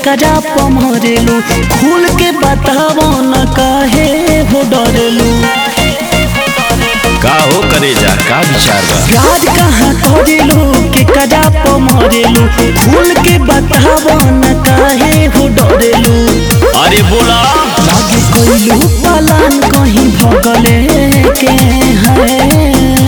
करा पमरेलू खुल के बतावो न काहे हो डरेलू का हो करे जा का विचार बा प्यार कहाँ करेलू के करा पमरेलू खुल के बतावो न काहे हो डरेलू अरे बोला लागे कोइलू पलान कहीं भगले के है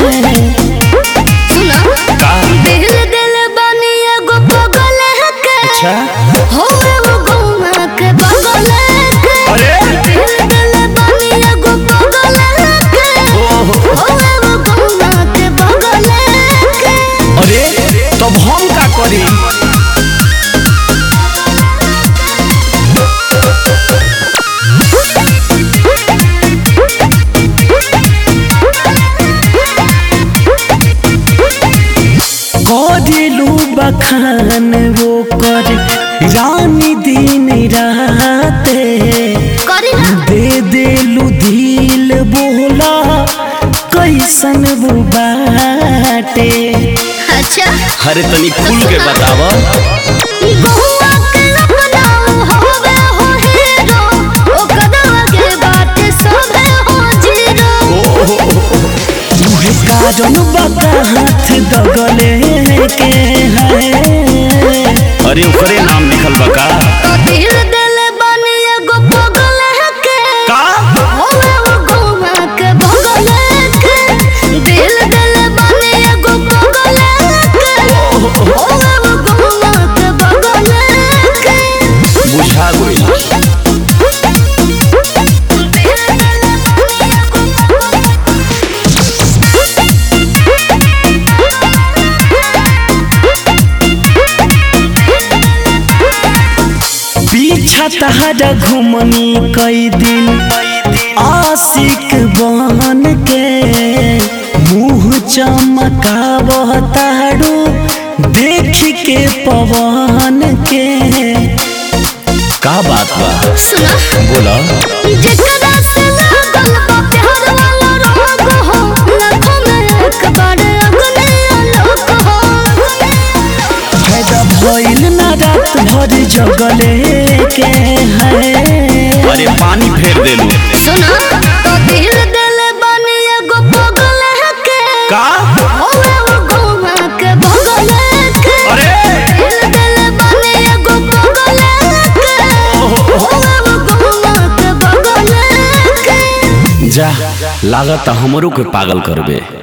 सुना का दिल दिल बनी एगो पगल के अच्छा हो वो गौना के बगल के अरे दिल दिल बनी एगो पगल के ओहो हो वो गौना के बगल के अरे तब हम का करी करेलू बखान वो कर रानी दिन राते करी ना दे देलू दिल बोला कैसन वो बाटे अच्छा अरे तनी खुल के बतावा बहुआ के अपना होवे हो हीरो ओ कदवा के बाटे सबे हो जीरो तुहे कारण बता हाथ दगले के है अरे ओकरे नाम लिखल बा का तो दिल दिल बनी एगो पगल के का होवे वो गौवा के बगल के दिल दिल बनी एगो पगल के होवे वो गौवा के बगल के बुझा गई दिल दिल बनी एगो पीछा तहरा घुमनी कई दिन आशिक बन के मुँह चमकावह तारू देख के पवन के का बात बा सुना बोला जेकरा से लागल बा प्यार वाला रोग हो लाखों में एक बार अगले आलोक हो फायदा भइल ना रात भर जगले के है अरे पानी फेर देलू सुना तो दिल दिल बनी एगो पगल के का होवे वो गौवा के बगल के अरे दिल दिल बनी एगो पगल के होवे वो गौवा के बगल के जा लागत हमरो के पागल करबे